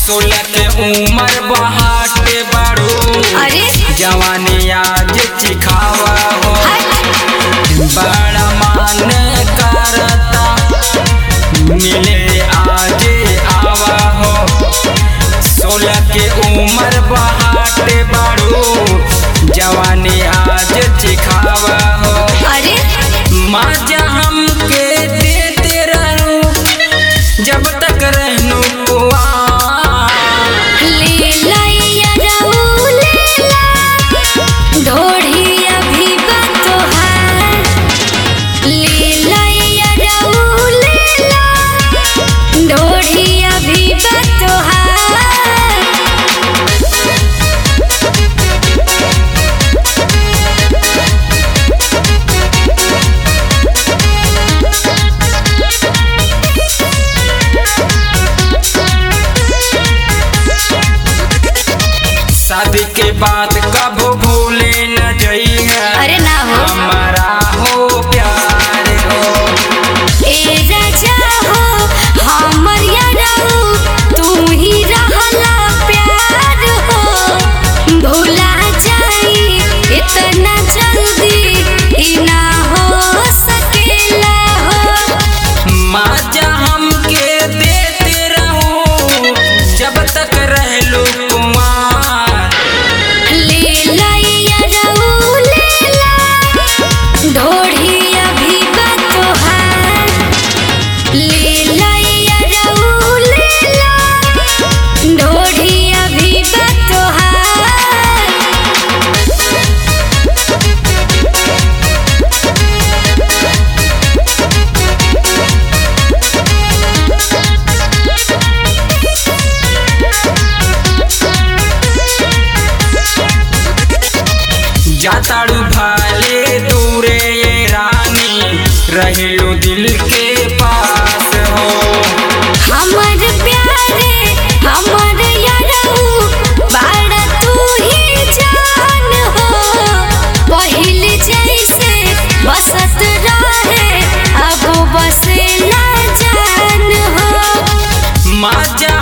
सोलह के उम्र बहाटे बाड़ू अरे जवानी आज चिखावा हो हट बड़ा मान करता मिले आज आवा हो सोलह के उम्र बहाटे बाड़ू जवानी आज चिखावा हो अरे मजा हमके देते रहू जब तक रहनू कुआं ले लैया जाऊ ले ला ढोढ़ी अभी बतोहार ले लैया जाऊ ले ला ढोढ़ी अभी बतोहार शादी के बाद कब भूले न जइहा अरे ना हो हमारा हो प्यार हो ए राजा हो हमर यारऊ तू ही रहला प्यार हो भूला जाई इतना जल्दी ई ना हो सकेला हो मजा हमके देते रहू जब तक रहलू कुमार ले लैया जाऊ ले ला ढोढ़ी अभी बतोहार ले लैया जाऊ ले ला ढोढ़ी अभी बतोहार जाताड़ू भाले दूरे ये रानी रहलू दिल के पास हो हमर प्यारे हमर यारऊ बाड़ा तू ही जान हो पहिल जैसे बसत रहे अब बसे ना जान हो मजा